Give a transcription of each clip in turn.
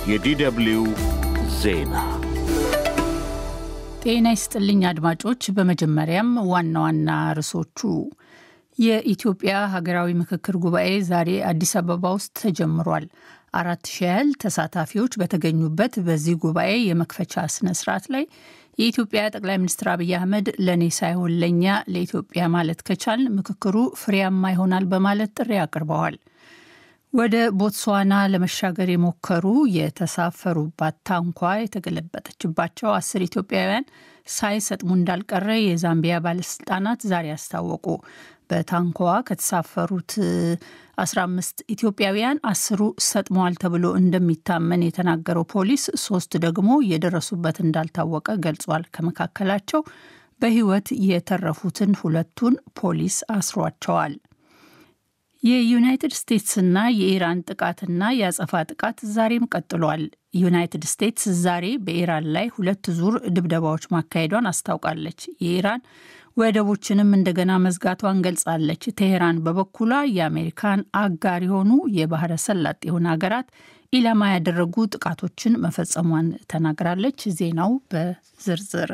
የዲደብልዩ ዜና ጤና ይስጥልኝ አድማጮች። በመጀመሪያም ዋና ዋና ርዕሶቹ የኢትዮጵያ ሀገራዊ ምክክር ጉባኤ ዛሬ አዲስ አበባ ውስጥ ተጀምሯል። አራት ሺህ ያህል ተሳታፊዎች በተገኙበት በዚህ ጉባኤ የመክፈቻ ስነ ስርዓት ላይ የኢትዮጵያ ጠቅላይ ሚኒስትር አብይ አህመድ ለእኔ ሳይሆን ለእኛ ለኢትዮጵያ ማለት ከቻል ምክክሩ ፍሬያማ ይሆናል በማለት ጥሪ አቅርበዋል። ወደ ቦትስዋና ለመሻገር የሞከሩ የተሳፈሩባት ታንኳ የተገለበጠችባቸው አስር ኢትዮጵያውያን ሳይሰጥሙ እንዳልቀረ የዛምቢያ ባለስልጣናት ዛሬ አስታወቁ። በታንኳዋ ከተሳፈሩት 15 ኢትዮጵያውያን አስሩ ሰጥመዋል ተብሎ እንደሚታመን የተናገረው ፖሊስ ሶስት ደግሞ የደረሱበት እንዳልታወቀ ገልጿል። ከመካከላቸው በሕይወት የተረፉትን ሁለቱን ፖሊስ አስሯቸዋል። የዩናይትድ ስቴትስና የኢራን ጥቃትና የአጸፋ ጥቃት ዛሬም ቀጥሏል። ዩናይትድ ስቴትስ ዛሬ በኢራን ላይ ሁለት ዙር ድብደባዎች ማካሄዷን አስታውቃለች። የኢራን ወደቦችንም እንደገና መዝጋቷን ገልጻለች። ቴሄራን በበኩሏ የአሜሪካን አጋር የሆኑ የባህረ ሰላጤውን ሀገራት ኢላማ ያደረጉ ጥቃቶችን መፈጸሟን ተናግራለች። ዜናው በዝርዝር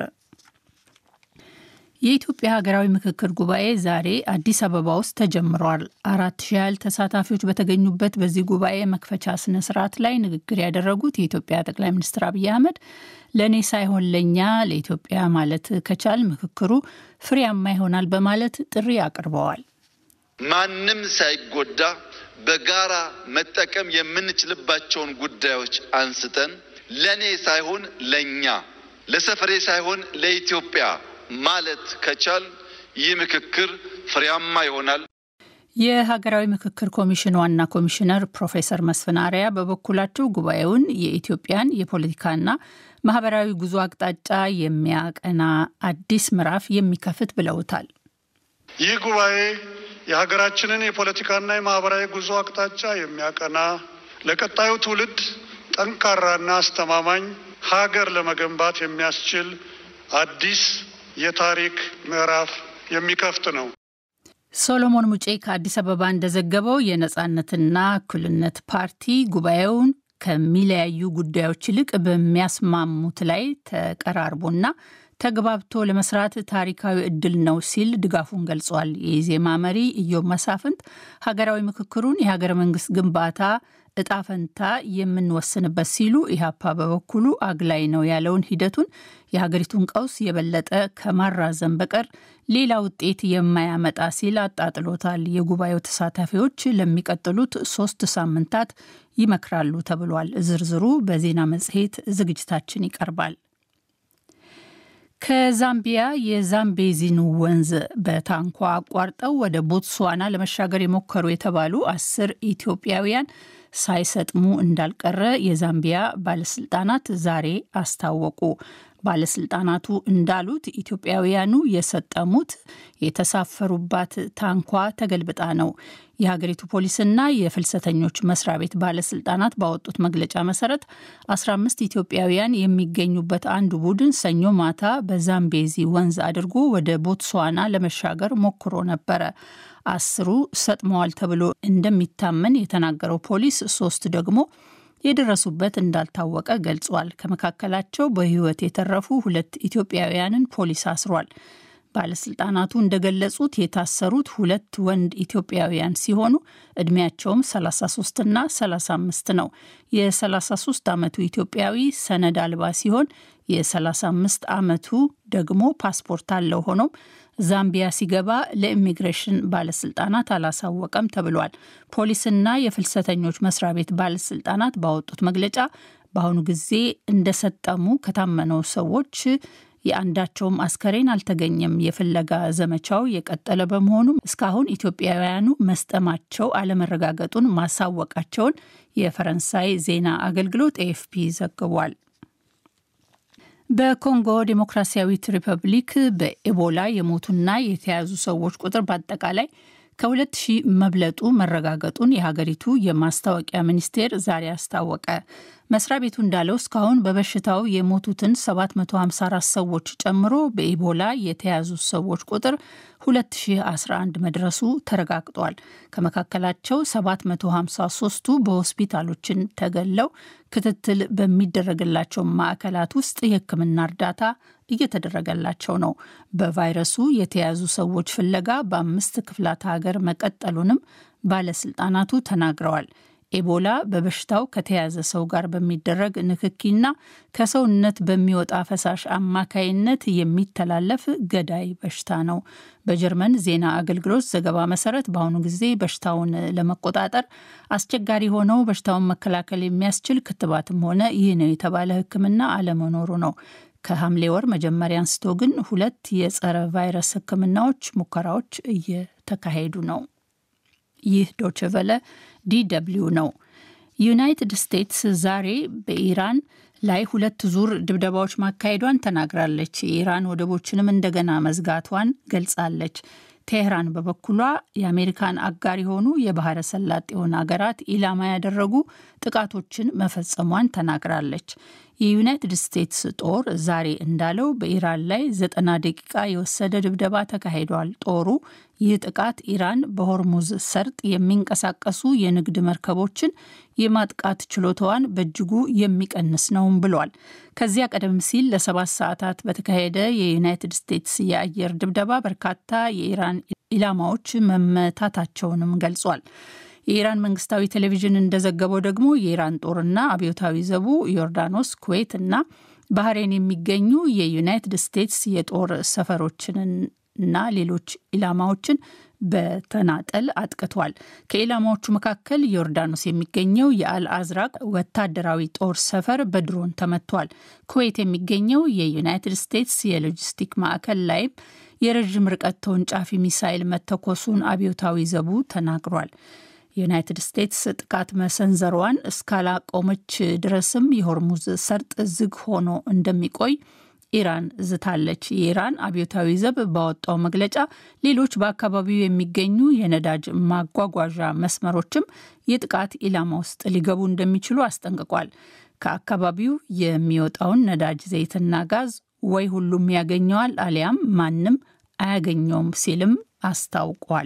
የኢትዮጵያ ሀገራዊ ምክክር ጉባኤ ዛሬ አዲስ አበባ ውስጥ ተጀምሯል። አራት ሺህ ያህል ተሳታፊዎች በተገኙበት በዚህ ጉባኤ መክፈቻ ስነ ስርዓት ላይ ንግግር ያደረጉት የኢትዮጵያ ጠቅላይ ሚኒስትር አብይ አህመድ ለእኔ ሳይሆን ለእኛ ለኢትዮጵያ ማለት ከቻል ምክክሩ ፍሬያማ ይሆናል በማለት ጥሪ አቅርበዋል። ማንም ሳይጎዳ በጋራ መጠቀም የምንችልባቸውን ጉዳዮች አንስተን ለእኔ ሳይሆን ለእኛ ለሰፈሬ ሳይሆን ለኢትዮጵያ ማለት ከቻል ይህ ምክክር ፍሬያማ ይሆናል። የሀገራዊ ምክክር ኮሚሽን ዋና ኮሚሽነር ፕሮፌሰር መስፍን አርአያ በበኩላቸው ጉባኤውን የኢትዮጵያን የፖለቲካና ማህበራዊ ጉዞ አቅጣጫ የሚያቀና አዲስ ምዕራፍ የሚከፍት ብለውታል። ይህ ጉባኤ የሀገራችንን የፖለቲካና የማህበራዊ ጉዞ አቅጣጫ የሚያቀና ለቀጣዩ ትውልድ ጠንካራና አስተማማኝ ሀገር ለመገንባት የሚያስችል አዲስ የታሪክ ምዕራፍ የሚከፍት ነው። ሶሎሞን ሙጬ ከአዲስ አበባ እንደዘገበው የነጻነትና እኩልነት ፓርቲ ጉባኤውን ከሚለያዩ ጉዳዮች ይልቅ በሚያስማሙት ላይ ተቀራርቦና ተግባብቶ ለመስራት ታሪካዊ እድል ነው ሲል ድጋፉን ገልጿል። የኢዜማ መሪ ኢዮብ መሳፍንት ሀገራዊ ምክክሩን የሀገረ መንግስት ግንባታ እጣ ፈንታ የምንወስንበት ሲሉ ኢህአፓ በበኩሉ አግላይ ነው ያለውን ሂደቱን የሀገሪቱን ቀውስ የበለጠ ከማራዘም በቀር ሌላ ውጤት የማያመጣ ሲል አጣጥሎታል። የጉባኤው ተሳታፊዎች ለሚቀጥሉት ሶስት ሳምንታት ይመክራሉ ተብሏል። ዝርዝሩ በዜና መጽሔት ዝግጅታችን ይቀርባል። ከዛምቢያ የዛምቤዚን ወንዝ በታንኳ አቋርጠው ወደ ቦትስዋና ለመሻገር የሞከሩ የተባሉ አስር ኢትዮጵያውያን ሳይሰጥሙ እንዳልቀረ የዛምቢያ ባለስልጣናት ዛሬ አስታወቁ። ባለስልጣናቱ እንዳሉት ኢትዮጵያውያኑ የሰጠሙት የተሳፈሩባት ታንኳ ተገልብጣ ነው። የሀገሪቱ ፖሊስና የፍልሰተኞች መስሪያ ቤት ባለስልጣናት ባወጡት መግለጫ መሰረት 15 ኢትዮጵያውያን የሚገኙበት አንዱ ቡድን ሰኞ ማታ በዛምቤዚ ወንዝ አድርጎ ወደ ቦትስዋና ለመሻገር ሞክሮ ነበረ። አስሩ ሰጥመዋል ተብሎ እንደሚታመን የተናገረው ፖሊስ ሶስት ደግሞ የደረሱበት እንዳልታወቀ ገልጿል። ከመካከላቸው በሕይወት የተረፉ ሁለት ኢትዮጵያውያንን ፖሊስ አስሯል። ባለስልጣናቱ እንደገለጹት የታሰሩት ሁለት ወንድ ኢትዮጵያውያን ሲሆኑ እድሜያቸውም 33ና 35 ነው። የ33 ዓመቱ ኢትዮጵያዊ ሰነድ አልባ ሲሆን የ35 ዓመቱ ደግሞ ፓስፖርት አለው። ሆኖም ዛምቢያ ሲገባ ለኢሚግሬሽን ባለስልጣናት አላሳወቀም ተብሏል። ፖሊስና የፍልሰተኞች መስሪያ ቤት ባለስልጣናት ባወጡት መግለጫ በአሁኑ ጊዜ እንደሰጠሙ ከታመነው ሰዎች የአንዳቸውም አስከሬን አልተገኘም። የፍለጋ ዘመቻው የቀጠለ በመሆኑም እስካሁን ኢትዮጵያውያኑ መስጠማቸው አለመረጋገጡን ማሳወቃቸውን የፈረንሳይ ዜና አገልግሎት ኤኤፍፒ ዘግቧል። በኮንጎ ዴሞክራሲያዊት ሪፐብሊክ በኤቦላ የሞቱና የተያዙ ሰዎች ቁጥር በአጠቃላይ ከሁለት ሺህ መብለጡ መረጋገጡን የሀገሪቱ የማስታወቂያ ሚኒስቴር ዛሬ አስታወቀ። መስሪያ ቤቱ እንዳለው እስካሁን በበሽታው የሞቱትን 754 ሰዎች ጨምሮ በኢቦላ የተያዙ ሰዎች ቁጥር 2011 መድረሱ ተረጋግጧል። ከመካከላቸው 753ቱ በሆስፒታሎችን ተገለው ክትትል በሚደረግላቸው ማዕከላት ውስጥ የሕክምና እርዳታ እየተደረገላቸው ነው። በቫይረሱ የተያዙ ሰዎች ፍለጋ በአምስት ክፍላት ሀገር መቀጠሉንም ባለስልጣናቱ ተናግረዋል። ኤቦላ በበሽታው ከተያዘ ሰው ጋር በሚደረግ ንክኪና ከሰውነት በሚወጣ ፈሳሽ አማካይነት የሚተላለፍ ገዳይ በሽታ ነው። በጀርመን ዜና አገልግሎት ዘገባ መሰረት በአሁኑ ጊዜ በሽታውን ለመቆጣጠር አስቸጋሪ ሆነው በሽታውን መከላከል የሚያስችል ክትባትም ሆነ ይህ ነው የተባለ ሕክምና አለመኖሩ ነው። ከሐምሌ ወር መጀመሪያ አንስቶ ግን ሁለት የጸረ ቫይረስ ሕክምናዎች ሙከራዎች እየተካሄዱ ነው። ይህ ዶችቨለ ዲደብሊው ነው። ዩናይትድ ስቴትስ ዛሬ በኢራን ላይ ሁለት ዙር ድብደባዎች ማካሄዷን ተናግራለች። የኢራን ወደቦችንም እንደገና መዝጋቷን ገልጻለች። ቴህራን በበኩሏ የአሜሪካን አጋር የሆኑ የባህረ ሰላጤውን ሀገራት ኢላማ ያደረጉ ጥቃቶችን መፈጸሟን ተናግራለች። የዩናይትድ ስቴትስ ጦር ዛሬ እንዳለው በኢራን ላይ ዘጠና ደቂቃ የወሰደ ድብደባ ተካሂዷል። ጦሩ ይህ ጥቃት ኢራን በሆርሙዝ ሰርጥ የሚንቀሳቀሱ የንግድ መርከቦችን የማጥቃት ችሎታዋን በእጅጉ የሚቀንስ ነውም ብሏል። ከዚያ ቀደም ሲል ለሰባት ሰዓታት በተካሄደ የዩናይትድ ስቴትስ የአየር ድብደባ በርካታ የኢራን ኢላማዎች መመታታቸውንም ገልጿል። የኢራን መንግስታዊ ቴሌቪዥን እንደዘገበው ደግሞ የኢራን ጦርና አብዮታዊ ዘቡ ዮርዳኖስ፣ ኩዌት እና ባህሬን የሚገኙ የዩናይትድ ስቴትስ የጦር ሰፈሮችንና ሌሎች ኢላማዎችን በተናጠል አጥቅቷል። ከኢላማዎቹ መካከል ዮርዳኖስ የሚገኘው የአልአዝራቅ ወታደራዊ ጦር ሰፈር በድሮን ተመቷል። ኩዌት የሚገኘው የዩናይትድ ስቴትስ የሎጂስቲክ ማዕከል ላይም የረዥም ርቀት ተወንጫፊ ሚሳይል መተኮሱን አብዮታዊ ዘቡ ተናግሯል። ዩናይትድ ስቴትስ ጥቃት መሰንዘሯን እስካላቆመች ድረስም የሆርሙዝ ሰርጥ ዝግ ሆኖ እንደሚቆይ ኢራን ዝታለች። የኢራን አብዮታዊ ዘብ ባወጣው መግለጫ ሌሎች በአካባቢው የሚገኙ የነዳጅ ማጓጓዣ መስመሮችም የጥቃት ኢላማ ውስጥ ሊገቡ እንደሚችሉ አስጠንቅቋል። ከአካባቢው የሚወጣውን ነዳጅ ዘይትና ጋዝ ወይ ሁሉም ያገኘዋል አሊያም ማንም አያገኘውም ሲልም አስታውቋል።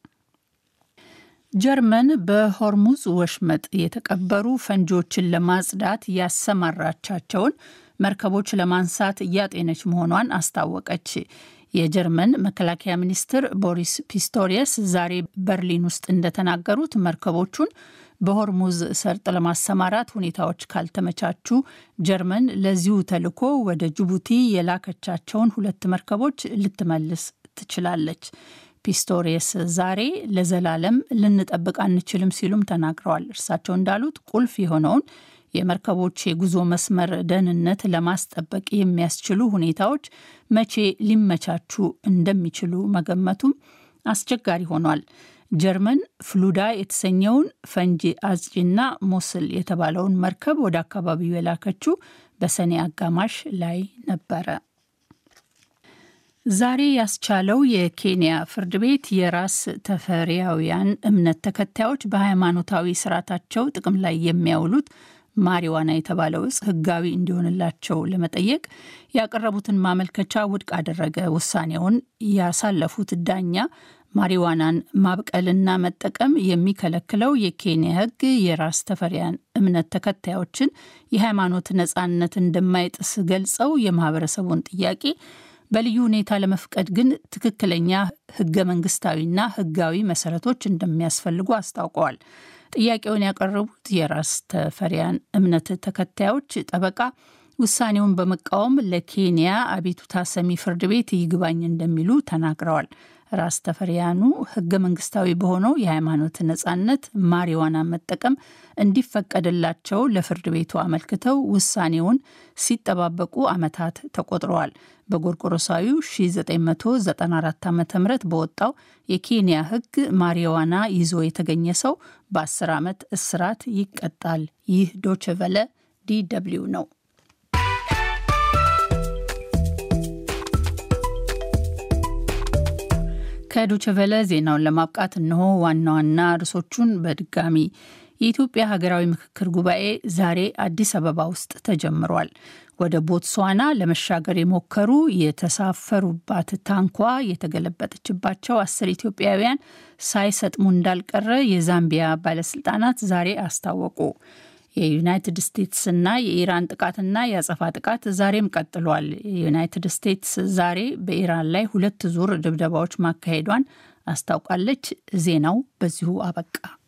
ጀርመን በሆርሙዝ ወሽመጥ የተቀበሩ ፈንጂዎችን ለማጽዳት ያሰማራቻቸውን መርከቦች ለማንሳት እያጤነች መሆኗን አስታወቀች። የጀርመን መከላከያ ሚኒስትር ቦሪስ ፒስቶሪየስ ዛሬ በርሊን ውስጥ እንደተናገሩት መርከቦቹን በሆርሙዝ ሰርጥ ለማሰማራት ሁኔታዎች ካልተመቻቹ ጀርመን ለዚሁ ተልዕኮ ወደ ጅቡቲ የላከቻቸውን ሁለት መርከቦች ልትመልስ ትችላለች። ፒስቶሪየስ ዛሬ ለዘላለም ልንጠብቅ አንችልም ሲሉም ተናግረዋል። እርሳቸው እንዳሉት ቁልፍ የሆነውን የመርከቦች የጉዞ መስመር ደህንነት ለማስጠበቅ የሚያስችሉ ሁኔታዎች መቼ ሊመቻቹ እንደሚችሉ መገመቱም አስቸጋሪ ሆኗል። ጀርመን ፍሉዳ የተሰኘውን ፈንጂ አጽጪና ሞስል የተባለውን መርከብ ወደ አካባቢው የላከችው በሰኔ አጋማሽ ላይ ነበረ። ዛሬ ያስቻለው የኬንያ ፍርድ ቤት የራስ ተፈሪያውያን እምነት ተከታዮች በሃይማኖታዊ ስርዓታቸው ጥቅም ላይ የሚያውሉት ማሪዋና የተባለው እጽ ሕጋዊ እንዲሆንላቸው ለመጠየቅ ያቀረቡትን ማመልከቻ ውድቅ አደረገ። ውሳኔውን ያሳለፉት ዳኛ ማሪዋናን ማብቀልና መጠቀም የሚከለክለው የኬንያ ሕግ የራስ ተፈሪያን እምነት ተከታዮችን የሃይማኖት ነጻነት እንደማይጥስ ገልጸው የማህበረሰቡን ጥያቄ በልዩ ሁኔታ ለመፍቀድ ግን ትክክለኛ ህገ መንግስታዊና ህጋዊ መሰረቶች እንደሚያስፈልጉ አስታውቀዋል። ጥያቄውን ያቀረቡት የራስ ተፈሪያን እምነት ተከታዮች ጠበቃ ውሳኔውን በመቃወም ለኬንያ አቤቱታ ሰሚ ፍርድ ቤት ይግባኝ እንደሚሉ ተናግረዋል። ራስ ተፈሪያኑ ህገ መንግስታዊ በሆነው የሃይማኖት ነጻነት ማሪዋና መጠቀም እንዲፈቀድላቸው ለፍርድ ቤቱ አመልክተው ውሳኔውን ሲጠባበቁ ዓመታት ተቆጥረዋል። በጎርቆሮሳዊው 1994 ዓ ም በወጣው የኬንያ ህግ ማሪዋና ይዞ የተገኘ ሰው በ10 ዓመት እስራት ይቀጣል። ይህ ዶችቨለ ዲደብሊው ነው። ከዶቸቨለ ዜናውን ለማብቃት እነሆ ዋና ዋና ርዕሶቹን በድጋሚ የኢትዮጵያ ሀገራዊ ምክክር ጉባኤ ዛሬ አዲስ አበባ ውስጥ ተጀምሯል። ወደ ቦትስዋና ለመሻገር የሞከሩ የተሳፈሩባት ታንኳ የተገለበጠችባቸው አስር ኢትዮጵያውያን ሳይሰጥሙ እንዳልቀረ የዛምቢያ ባለስልጣናት ዛሬ አስታወቁ። የዩናይትድ ስቴትስና የኢራን ጥቃትና የአጸፋ ጥቃት ዛሬም ቀጥሏል። የዩናይትድ ስቴትስ ዛሬ በኢራን ላይ ሁለት ዙር ድብደባዎች ማካሄዷን አስታውቃለች። ዜናው በዚሁ አበቃ።